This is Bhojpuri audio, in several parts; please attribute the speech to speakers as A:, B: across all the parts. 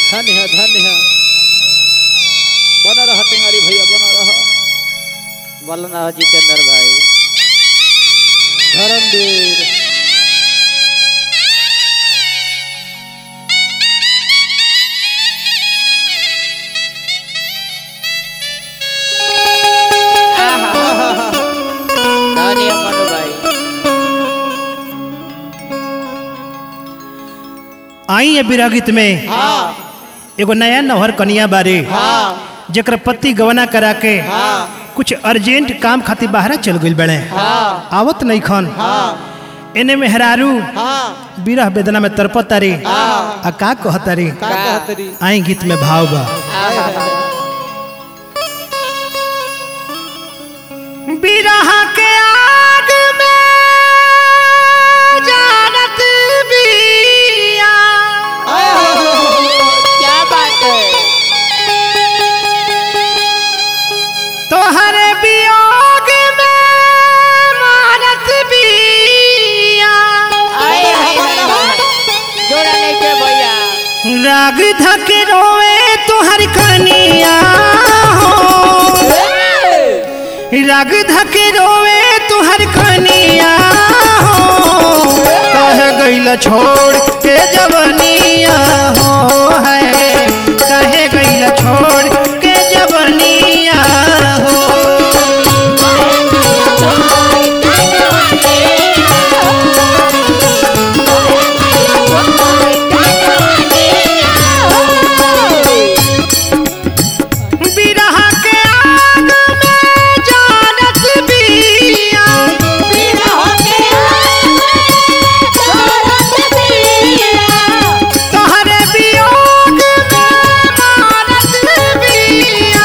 A: धन्य है धन्य है बना रहा टेंगारी भैया बना रहा
B: बोलना हो जितेंद्र भाई
A: धर्मवीर
B: धन्य मनु भाई
C: आई है बिरह गीत में
B: हाँ
C: एगो नया नौहर कनिया बारे
B: हाँ
C: जेकर पति गवना करा के
B: हाँ
C: कुछ अर्जेंट काम खातिर बाहर चल गइल बड़े
B: हाँ
C: आवत नहीं खन
B: हाँ
C: एने मेहरारू
B: हाँ
C: बिरह वेदना में तरपत तारी
B: हाँ
C: आ का कहतारी
A: का कहतरी
C: आई गीत में भाव बा बिरह के आग में जानत बिया
B: क्या बात है
C: तोहरे वियोग में मानत बिया
B: आए हाय हाय हाय। जोड़ा नहीं के भैया
C: राग धक रोवे तोहर कनिया हो राग धक रोवे तोहर कनिया हो कह गइल छोड़ के जवनिया हो है कहे गइल छोड़ के जवनिया हो बिरह के आग में जानत बिया तोहरे वियोग में मानत बिया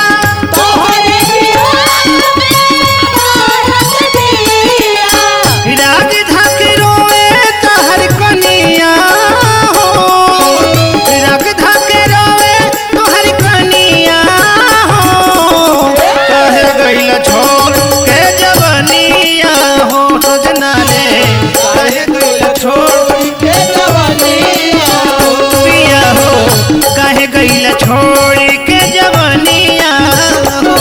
C: राग धक रोए तोहर कनिया हो राग धक रोए तोहर कनिया हो कह गइल छोड़ के जवनिया हो सजना रे कह गइल छोड़ के जवनिया हो पिया हो कह गइल छोड़ के जवनिया हो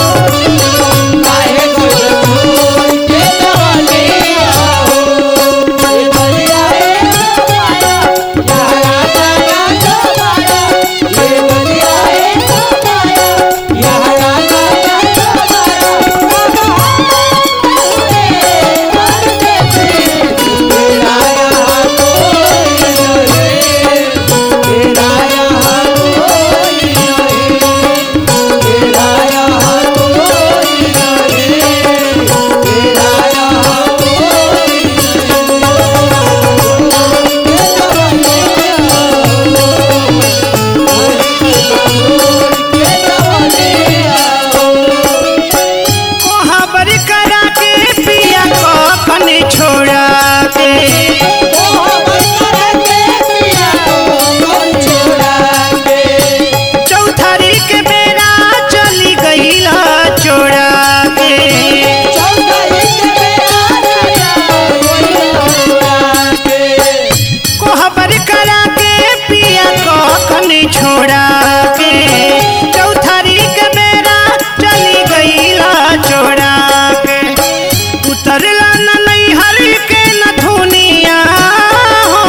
C: कोहबर करा के पिया को कने छोड़ा के चौथरी के बेरा चली गईला छोड़ा के कोहबर करा के पिया को कने छोड़ा के चौथरी के बेरा चली गईला छोड़ा के उतरला न नैहर के न धुनिया हो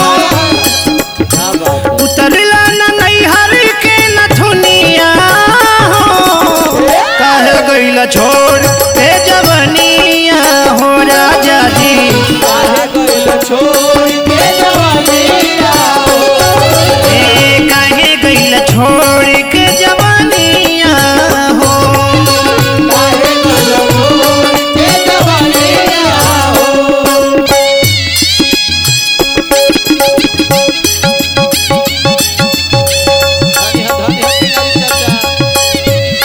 C: उतरला न नैहर के न धुनिया हो कह गइल छोड़ के जवनिया हो राजा जी ए काहे गइल छोड़ के जवनिया हो
A: धन्य है धन्य है टेंगारी चाचा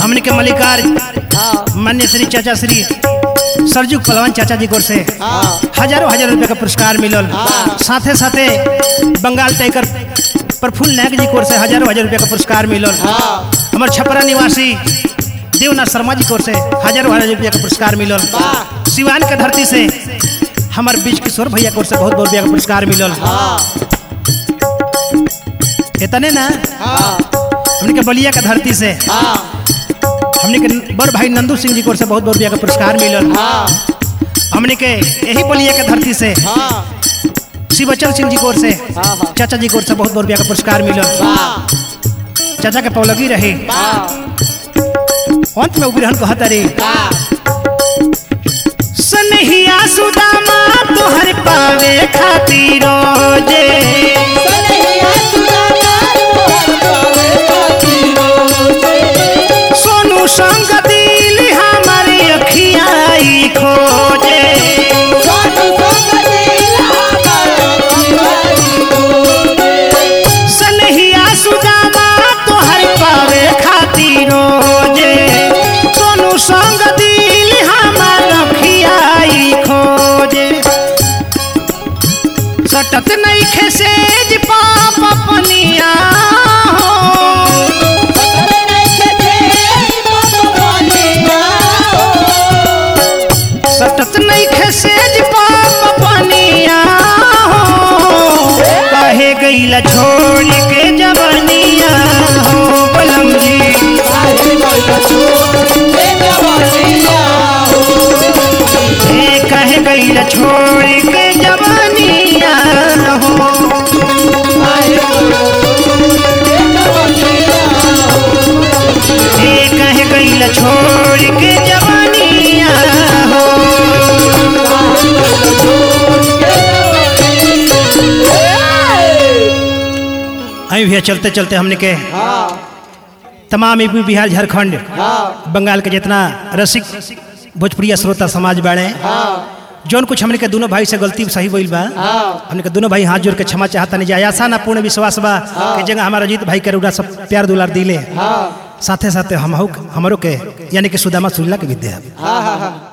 C: हमने के मल्लिकार मान्य श्री चाचा श्री सरजू पलवान चाचा जी को से हजारों हजार रुपए का पुरस्कार मिलल साथे साथे बंगाल टाइगर प्रफुल्ल नायक जी को से हजारों हजार रुपए का पुरस्कार मिलल हमारे छपरा निवासी देवनाथ शर्मा जी को से हजारों हजार रुपया का पुरस्कार मिलल सिवान के धरती से हमारे बीच किशोर भैया को से बहुत बहुत रुपया का पुरस्कार मिलल इतने ना हमने के बलिया के धरती से हमने के बड़ भाई नंदू सिंह जी को से बहुत बहुत रुपया का पुरस्कार मिलल हमने के यही बलिया के धरती से शिवचल सिंह जी को से चाचा जी को से बहुत बहुत रुपया का पुरस्कार मिलल चाचा के पौलगी रहे अंत में उबिरहन कहता रे सनहिया सुदामा तोहर पावे खातिर जे सोनू संग दिल हमारी अखियाई खोजे सनहिया सुदामा तोहर पावे खातिर जे सोनू संग दिल हमार अखियाई खोजे सटत नहीं खेसेज पाप पनिया हो सटत नहीं खेसेज पाप पनिया हो कहे गईला छोड़ के जवनिया हो बलम जी ए कहे गईला छोड़ के जवनिया हो ए कहे गईला छोड़ के जवनिया हो अभी भैया चलते चलते हमने के तमाम यूपी बिहार झारखंड बंगाल के जितना रसिक भोजपुरिया श्रोता समाज बाड़े जौन कुछ हमने के दोनों भाई से गलती सही बोल बा हमने के दोनों भाई हाथ जोड़ के क्षमा चाहता नहीं जाए आशा ना पूर्ण विश्वास बा कि जगह हमारा अजीत भाई के रूड़ा सब प्यार दुलार दिले साथे साथे हम हमारो के यानी कि सुदामा सुल्ला के विद्या
A: हाँ हाँ हाँ